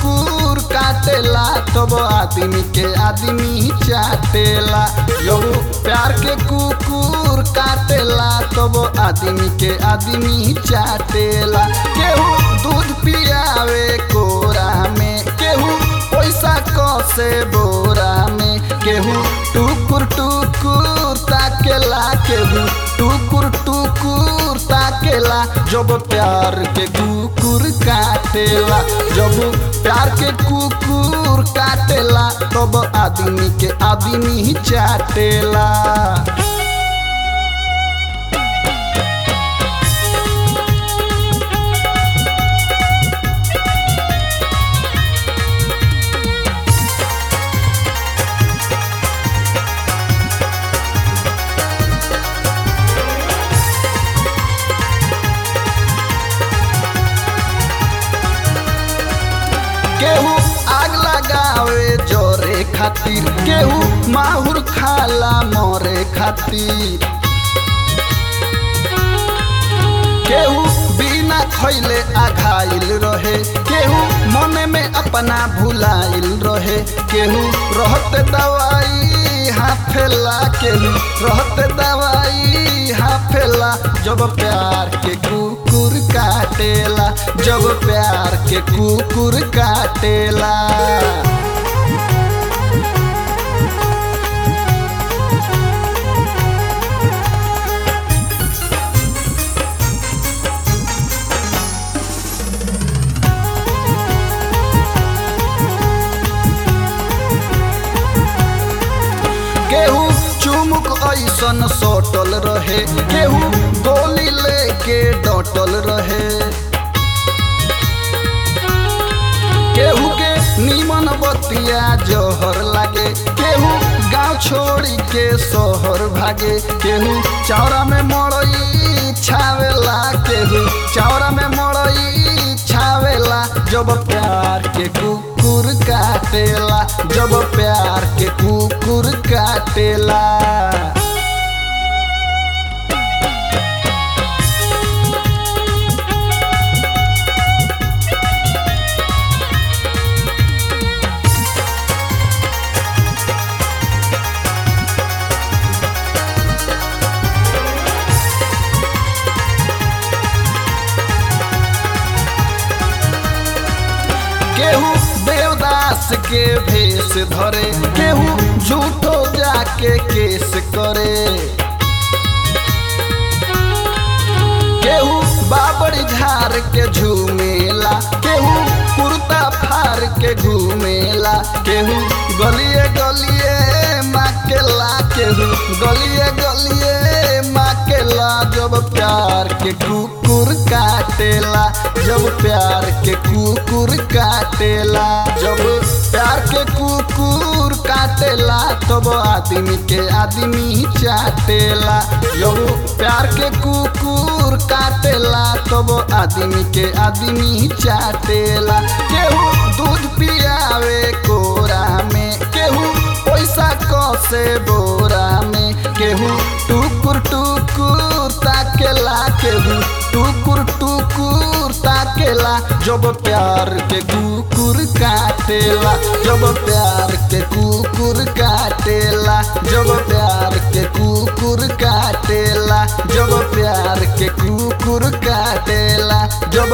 कुकुर काटेला तब आदमी के आदमी चाटेला जब प्यार के कुकुर काटेला तब आदमी के आदमी चाटेला केहू दूध पियावे कोरा में केहू पैसा कसे बोरा में केहू टुकुर टुकुर ताकेला केहू टुकुर टुकुर ताकेला जब प्यार के कुकुर काटेला जब प्यार के कुकुर काटेला तब आदमी के आदमी चाटेला केहू आग लगावे जोरे खातिर केहू माहुर खाला मोरे खातिर केहू बिना खैले आघाइल रहे केहू मने में अपना भुलाइल रहे केहू रहते दवाई हाफेला केहू रहते दवाई हाफेला जब प्यार के कुकुर काटेला जब प्यार के कुकुर काटेला केहू चुमुक ऐसन सटल रहे केहू गोली लेके डटल रहे केहू के नीमन बतिया जहर लागे केहू गांव छोड़ी के शहर भागे केहू चौरा में मड़ई छावेला केहू चौरा में मड़ई छावेला जब प्यार के कुकुर काटेला जब प्यार के कुकुर काटेला केहू देवदास के भेष धरे केहू झूठो जाके केस करे केहू बाबड़ी झार के झूमेला केहू कुर्ता फार के घूमेला केहू गलिए गलिए माकेला केहू गलिए गलिए माकेला जब प्यार के कुकुर काटेला जब प्यार के कुकुर काटेला जब प्यार के कुकुर काटेला तब आदमी के आदमी चाटेला जब प्यार के कुकुर काटेला तब आदमी के आदमी चाटेला केहू दूध पियावे कोरा में केहू पैसा कसे बोरा में केहू टुकुर टुकुर ताकेला केहू टुकुर टुकुर ताकेला जब प्यार के कुकुर काटेला जब प्यार के कुकुर काटेला जब प्यार के कुकुर काटेला जब प्यार के कुकुर काटेला जब